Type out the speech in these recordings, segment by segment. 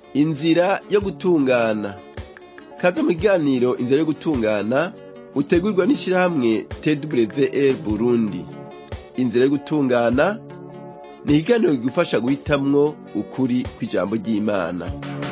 inzira yo gutungana kaze mu kiganiro inzira yo gutungana utegurwa n'ishirahamwe twr burundi inzira yo gutungana ni ikiganiro kigufasha guhitamwo ukuri kw'ijambo ry'imana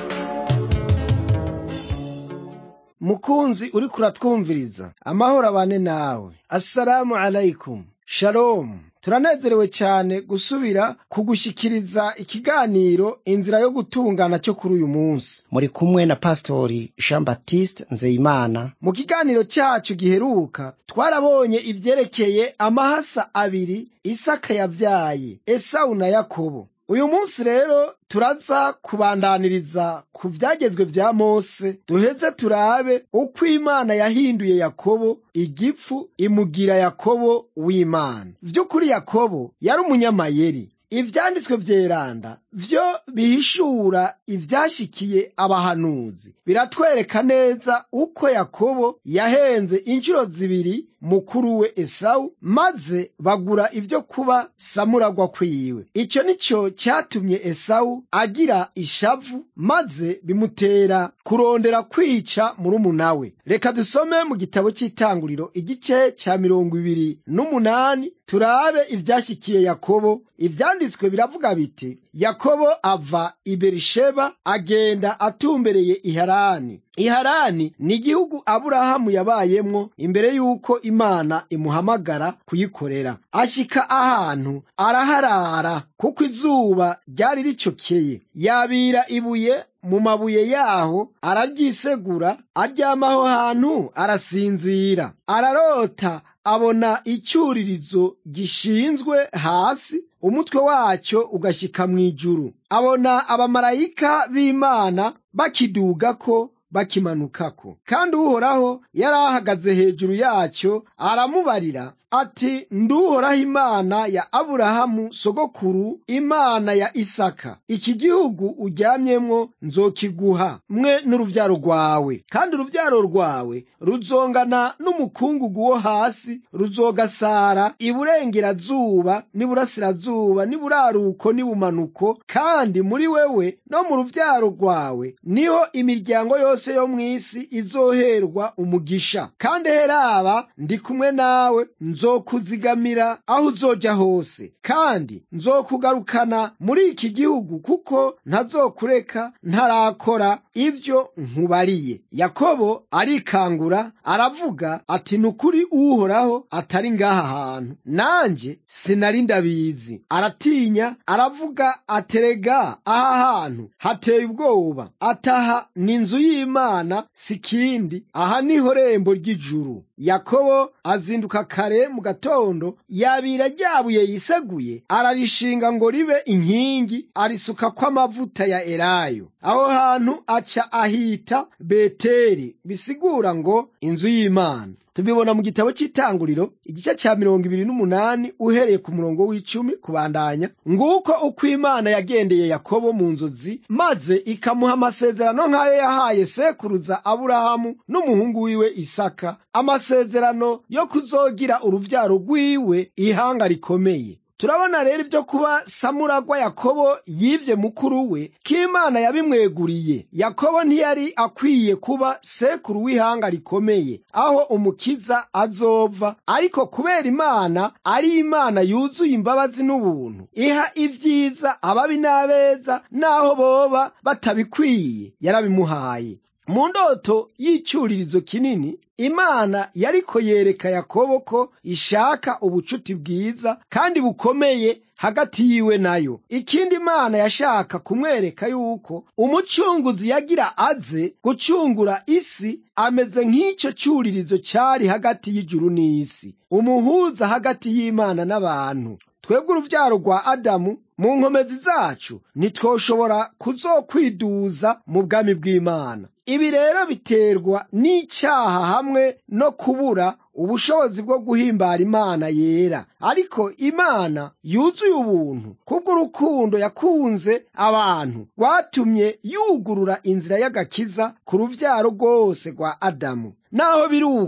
mukunzi uriko uratwumviriza amahoro abane nawe assalamu alaikum shalomu turanezerewe cyane gusubira kugushikiriza ikiganiro inzira yo gutungana cyo kuri uyu munsi muri kumwe na pastori jean baptiste nzeyimana mu kiganiro cyacu giheruka twarabonye ivyerekeye amahasa abiri isaka yavyaye esawu na yakobo uyu munsi rero turaza kubandaniriza ku vyagezwe vya mose duheze turabe uko imana yahinduye yakobo igipfu imugira yakobo w'imana vy'ukuri yakobo yari umunyamayeri ivyanditswe vyeranda vyo bihishura ivyashikiye abahanuzi biratwereka neza uko yakobo yahenze inshuro zibiri mukuru we esawu maze bagura ivyo kuba samuragwa kwiwe ico nico cyatumye esawu agira ishavu maze bimutera kurondera kwica murumuna we reka dusome mu gitabo cy'itanguriro igice cya mirongo ibiri n'umunani turabe ivyashikiye yakobo ivyanditswe biravuga biti yakobo ava i berisheba agenda atumbereye iharani iharani ni igihugu aburahamu yabayemwo imbere y'uko imana imuhamagara kuyikorera ashika ahantu araharara kuko izuba ryari ricokeye yabira ibuye mu mabuye yaho araryisegura aryamaho hantu arasinzira ararota abona icyuririzo gishinzwe hasi umutwe wacyo ugashyika mu ijuru abona abamarayika b'imana bakidugako bakimanukako kandi uhoraho yari ahagaze hejuru yacyo aramubarira ati nduhoraho imana ya aburahamu sogokuru imana ya isaka iki gihugu uryamyemwo nzokiguha mwe n'uruvyaro rwawe kandi uruvyaro rwawe ruzongana n'umukungugu wo hasi ruzogasara iburengerazuba n'iburasirazuba n'iburaruko n'ibumanuko kandi muri wewe no mu ruvyaro rwawe niho imiryango yose yo mw'isi izoherwa umugisha kandi heraba ndi kumwe nawe nzokuzigamira aho uzoja hose kandi nzokugarukana muri iki gihugu kuko ntazokureka ntarakora ivyo nkubariye yakobo arikangura aravuga ati nukuri uhoraho atari ngaha hantu nanje sinari ndabizi aratinya aravuga aterega aha hantu hateye ubwoba ataha ni inzu y'imana sikindi aha niho rembo ry'ijuru yakobo azinduka kare mu gatondo yabira ryabuye yiseguye ararishinga ngo ribe inkingi arisukako amavuta ya elayo aho hantu aca ahita beteri bisigura ngo inzu y'imana tubibona mu gitabo cy'itanguriro igice cya mirongo ibiri n'umunani uhereye ku murongo w'icumi kubandanya nguko uko imana yagendeye yakobo mu nzozi maze ikamuha amasezerano nk'ayo yahaye sekuruza aburahamu n'umuhungu wiwe isaka amasezerano yo kuzogira uruvyaro rwiwe ihanga rikomeye turabona rero ibyo kuba samuragwa yakobo yibye mukuru we k'imana yabimweguriye yakobo ntiyari akwiye kuba sekuru w'ihanga rikomeye aho umukiza azova ariko kubera imana ari imana yuzuye imbabazi n'ubuntu iha ibyiza ababi n'abeza n'aho boba batabikwiye yarabimuhaye mu ndoto y'icyuririzo kinini imana yariko yereka yakobo ko ishaka ubucuti bwiza kandi bukomeye hagati yiwe nayo ikindi imana yashaka kumwereka yuko umucunguzi yagira aze gucungura isi ameze nk'icyo cyuririzo cyari hagati y'ijuru n'isi umuhuza hagati y'imana n'abantu twebwe uruvyaro rwa adamu mu nkomezi zacu ntitwoshobora kuzokwiduza mu bwami bw'imana ibi rero biterwa n'icyaha hamwe no kubura ubushobozi bwo guhimbara imana yera ariko imana yuzuye ubuntu kubw'urukundo yakunze abantu rwatumye yugurura inzira y'agakiza ku ruvyaro rwose rwa adamu naho biri uko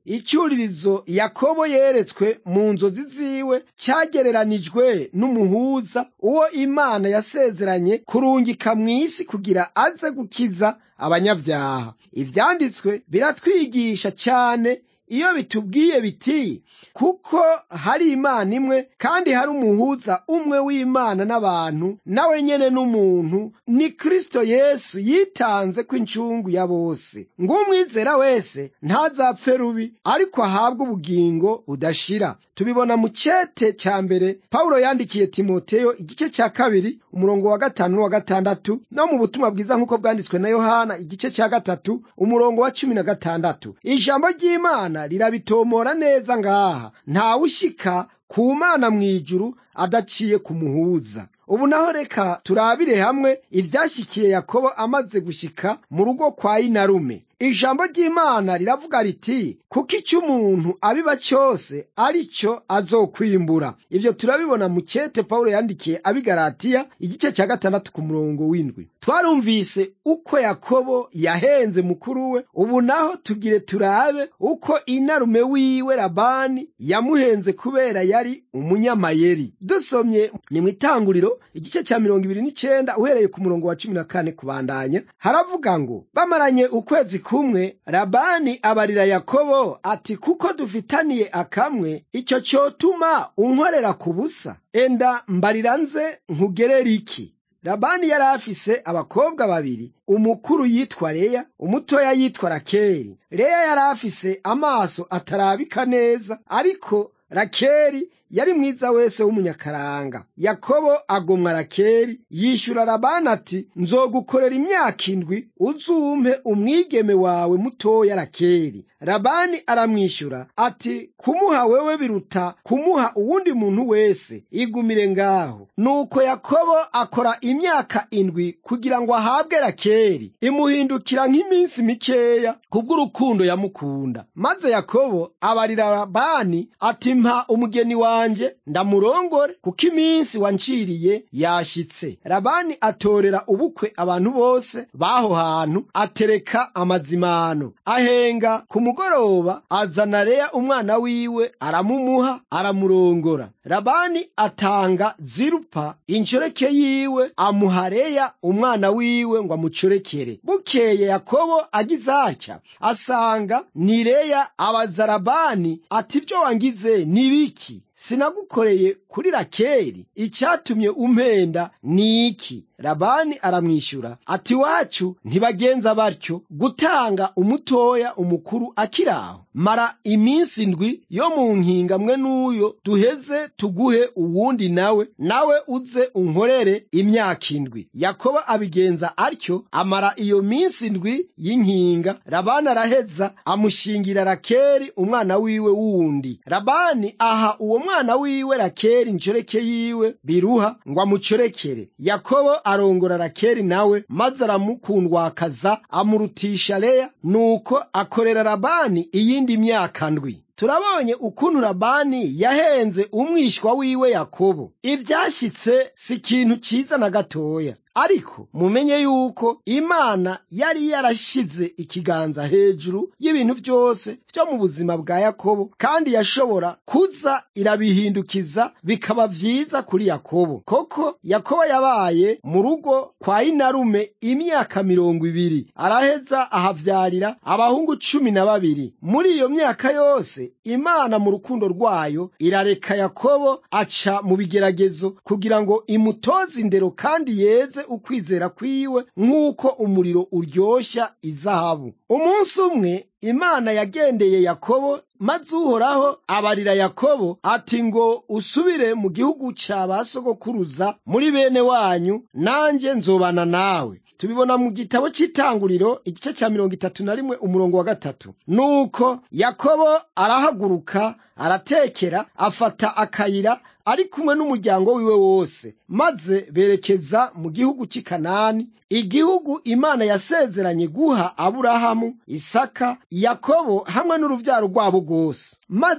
icyuririzo yakobo yeretswe mu nzozi ziwe cyagereranijwe n'umuhuza uwo imana yasezeranye kurungika mu isi kugira aze gukiza abanyabyaha ibyanditswe biratwigisha cyane iyo bitubwiye biti kuko hari imana imwe kandi hari umuhuza umwe w'imana n'abantu nawe nyene n'umuntu ni kristo yesu yitanze ko incungu ya bose ng'umwizera wese ntazapfe rubi ariko ahabwe ubugingo budashira tubibona mu cete cya mbere pawulo yandikiye timoteyo igice cya kabiri umurongo wa gatanu n'uwa gatandatu no mu butumwa bwiza nk'uko bwanditswe na yohana igice cya gatatu umurongo wa cumi na gatandatu ijambo ry'imana rirabitomora neza ngaha ntawushika ku mana mu ijuru adaciye ku muhuza ubu naho reka turabire hamwe ibyashyikiye yakobo amaze gushyika mu rugo kwa inarume ijambo ry'imana riravuga riti kuko icyo umuntu abiba cyose ari cyo azokwimbura ibyo turabibona mu cyete pawulo yandikiye abigaratiya igice cya gatandatu ku murongo w'indwi twarumvise uko yakobo yahenze mukuru we ubu naho tugire turabe uko inarume wiwe labani yamuhenze kubera yari umunyamayeri dusomye ni mu itanguriro igice cya mirongo ibiri n'icyenda uhereye ku murongo wa cumi na kane kubandanya haravuga ngo bamaranye ukwezi kumwe labani abarira yakobo ati kuko dufitaniye akamwe icyo cyotuma unkorera ku busa enda mbarira nze nkugerera iki labani yari afise abakobwa babiri umukuru yitwa leya umutoya yitwa rakeri leya yari afise amaso atarabika neza ariko rakeri yari mwiza wese w'umunyakaranga yakobo agomwa rakeri yishyura labani ati nzogukorera imyaka indwi uzumpe umwigeme wawe mutoya rakeri labani aramwishyura ati kumuha wewe biruta kumuha uwundi muntu wese igumire ngaho nuko yakobo akora imyaka indwi kugira ngo ahabwe rakeri imuhindukira nk'iminsi mikeya kubw'urukundo yamukunda maze yakobo abarira labani ati mpa umugeni wanjye ndamurongore kuko iminsi wanciriye yashyitse labani atorera ubukwe abantu bose b'aho hantu atereka amazimano ahenga ku mugoroba azana leya umwana wiwe aramumuha aramurongora labani atanga zirupa inshoreke yiwe amuha leya umwana wiwe ngo amucorekere bukeye yakobo agize atya asanga ni leya abaza labani ati ibyo wangize ni biki sinagukoreye kuri rakeri icyatumye umpenda ni iki labani aramwishyura ati wacu ntibagenza batyo gutanga umutoya umukuru akiri aho mara iminsi ndwi yo mu nkinga mwe n'uyo duheze tuguhe uwundi nawe nawe uze unkorere imyaka indwi yakobo abigenza atyo amara iyo minsi ndwi y'inkinga labani araheza amushingira rakeri umwana wiwe wundi labani aha uwo mwana wiwe rakeri inshoreke yiwe biruha ngo amucorekere yakobo arongora rakeri nawe maze aramukundwakaza amurutisha leya nuko akorera labani iyindi myaka ndwi turabonye ukuntu labani yahenze umwishywa wiwe yakobo ibyashyitse si ikintu cyiza na gatoya ariko mumenye yuko imana yari yarashyize ikiganza hejuru y'ibintu byose byo mu buzima bwa yakobo kandi yashobora kuza irabihindukiza bikaba byiza kuri yakobo koko yakobo yabaye mu rugo kwa inarume imyaka mirongo ibiri araheza ahabyarira abahungu cumi na babiri muri iyo myaka yose imana mu rukundo rwayo irareka yakobo aca mu bigeragezo kugira ngo imutoze indero kandi yeze ukwizera kwiwe nk'uko umuriro uryoshya izahabu umunsi umwe imana yagendeye yakobo maze uhoraho abarira yakobo ati ngo usubire mu gihugu cya ba sogokuruza muri bene wanyu nanjye nzobana nawe tubibona mu gitabo cy'itanguriro igice cya mirongo itatu na rimwe umurongo wa gatatu nuko yakobo arahaguruka aratekera afata akayira ari kumwe n'umuryango wiwe wose maze berekeza mu gihugu cy'i kanani igihugu imana yasezeranye guha aburahamu isaka yakobo hamwe n'urubyaro rwabo rwose maze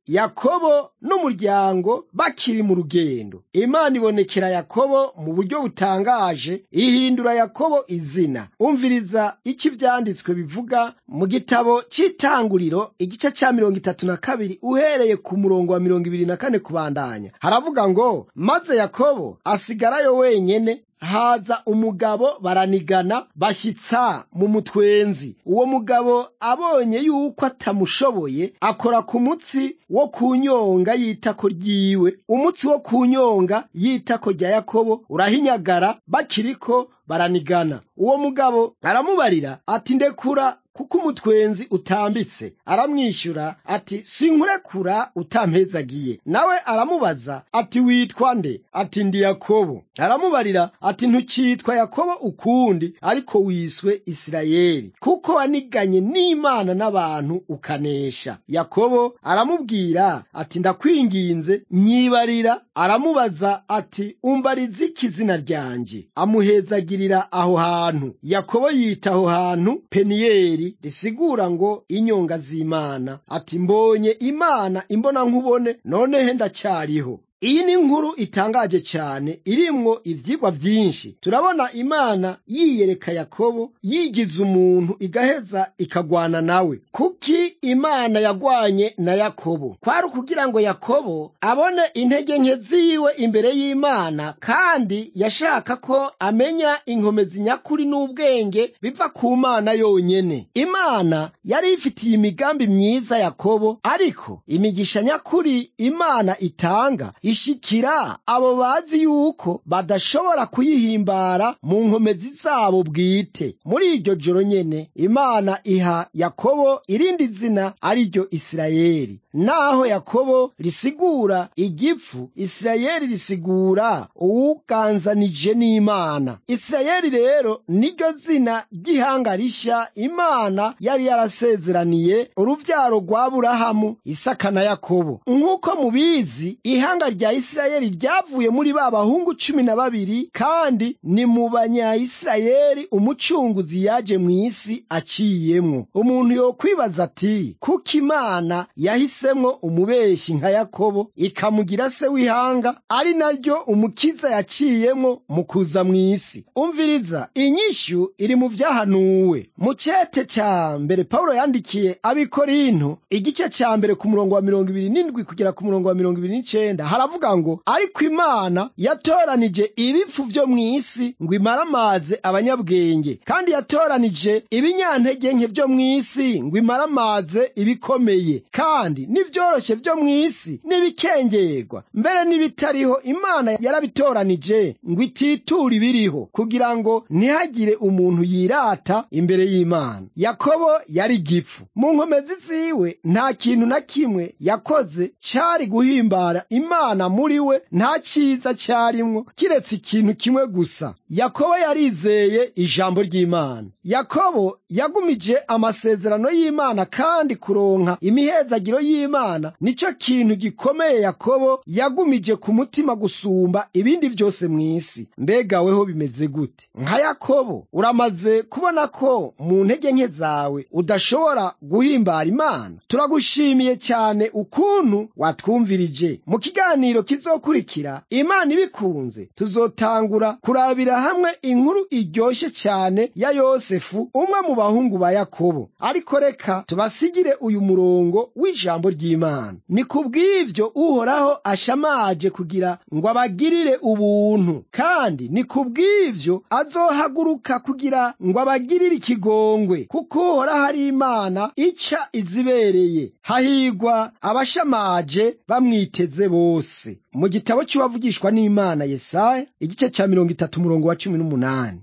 yakobo n'umuryango bakiri mu rugendo imana ibonekera yakobo mu buryo butangaje ihindura yakobo izina umviriza icyo ibyanditswe bivuga mu gitabo cy'itanguriro igice cya mirongo itatu na kabiri uhereye ku murongo wa mirongo ibiri na kane kubandanya haravuga ngo maze yakobo asigarayo wenyene haza umugabo baranigana bashyitsa mu mutwenzi uwo mugabo abonye yuko atamushoboye akora ku mutsi wo ku nyonga y'itako ryiwe umutsi wo ku nyonga y'itako rya yakobo urahinyagara bakiriko baranigana uwo mugabo aramubarira ati ndekura kuko umutwenzi utambitse aramwishyura ati sinkurekura utampezagiye nawe aramubaza ati witwa nde ati ndi yakobo aramubarira ati ntukitwa yakobo ukundi ariko wiswe isirayeli kuko waniganye n'imana n'abantu ukanesha yakobo aramubwira ati ndakwinginze nyibarira aramubaza ati umbariza iki izina ryanjye amuhezagirira aho hantu yakobo yita aho hantu peniyeli risigura ngo inyonga z'imana ati mbonye imana imbona nkubone nonehe ndacyariho iyi ni inkuru itangaje cyane irimwo ivyigwa vyinshi turabona imana yiyereka yakobo yigize umuntu igaheza ikagwana nawe kuki imana yagwanye na yakobo kwari ukugira ngo yakobo abone intege nke ziwe imbere y'imana kandi yashaka ko amenya inkomezi nyakuri n'ubwenge biva ku mana yonyene imana yari ifitiye imigambi myiza yakobo ariko imigisha nyakuri imana itanga ishikira abo bazi yuko badashobora kuyihimbara mu nkomezi zabo bwite muri iryo joro nyene imana iha yakobo irindi zina ari ryo isirayeli naho yakobo risigura igifu isirayeli risigura uwuganzanije n'imana isirayeli rero niryo zina ry'ihanga rishya imana yari yarasezeraniye uruvyaro rwa burahamu isaka na yakobo nk'uko mubizi ihanga rya isirayeli ryavuye muri ba bahungu cumi na babiri kandi ni mu banyayisirayeli umucunguzi yaje mu isi aciyemwo umuntu yokwibaza ati kuko imana yahisemwo umubeshi nka yakobo ikamugira se w'ihanga ari naryo umukiza yaciyemwo mu kuza mu isi umviriza inyishyu iri mu vyahanuwe mu cete ca mbere pawulo yandikiye abikorinto igice ca mbere ku murongo wa mirongo ibiri n'indwi kugera ku murongo wa mirongo ibiri n'icenda haravuga ngo ariko imana yatoranije ibifu vyo mu isi ngo imaramaze abanyabwenge kandi yatoranije ibinyantege nke vyo mu isi ngo imaramaze ibikomeye kandi n'ivyoroshye vyo mu isi n'ibikengegwa mbere n'ibitariho imana yarabitoranije ngo ititura ibiriho kugira ngo ntihagire umuntu yirata imbere y'imana yakobo yari gifu mu nkomezi ziwe nta kintu na kimwe yakoze cari guhimbara imana muri we nta cyiza cyarimwo kiretse ikintu kimwe gusa yakobo yarizeye ijambo ry'imana yakobo yagumije amasezerano y'imana kandi kuronka imihezagiro y'imana nicyo kintu gikomeye yakobo yagumije ku mutima gusumba ibindi byose mu isi mbega weho bimeze gute nka yakobo uramaze kubona ko mu ntege nke zawe udashobora guhimbara imana turagushimiye cyane ukuntu watwumvirije mu kiganiro kizokurikira imana ibikunze tuzotangura kurabira hamwe inkuru iryoshye cyane ya yosefu umwe mu bahungu ba yakobo ariko reka tubasigire uyu murongo w'ijambo ry'imana ni ku bw'ibyo uhoraho ashamaje kugira ngo abagirire ubuntu kandi ni ku bw'ibyo azohaguruka kugira ngo abagirire ikigongwe kuko uhoraho ari imana ica izibereye hahigwa abashamaje bamwiteze bose mu gitabo cy'uwavugishwa n'imana yesaya igice cya mirongo itatu umurongo wa cumi n'umunani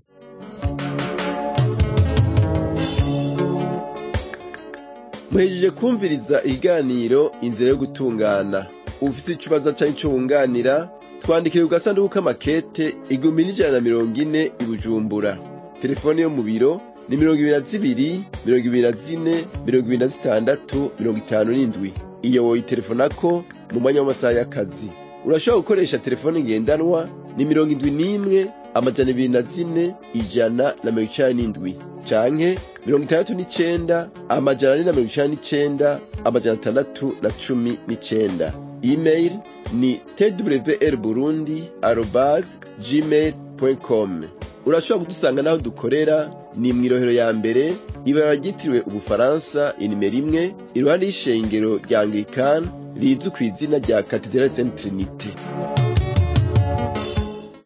muhejeje kumviriza ikiganiro inzira yo gutungana ufite ikibazo cyangwa icyo wunganira twandikire ku gasanduku k'amakete igihumbi n'ijana na mirongo ine i bujumbura telefone yo mu biro ni mirongo ibiri na zibiri mirongo ibiri na zine mirongo ibiri na zitandatu mirongo itanu n'indwi iyo woyitelefonako mu mwanya w'amasaha y'akazi urashobora gukoresha telefone ngendanwa ni mirongo indwi n'imwe amajana ibiri na zine ijana na mirongo icenda n'indwi canke mirongo itandatu n'icenda amajana ane na mirongo icenda n'icenda amajana atandatu na cumi n'icenda email ni twr burundi arobas gmail com urashobora kudusanga n'aho dukorera ni mw'irohero ya mbere ibara ryitiriwe ubufaransa inimero imwe iruhande y'ishengero rya anglikani rizwi ku izina rya katedrali saint trinite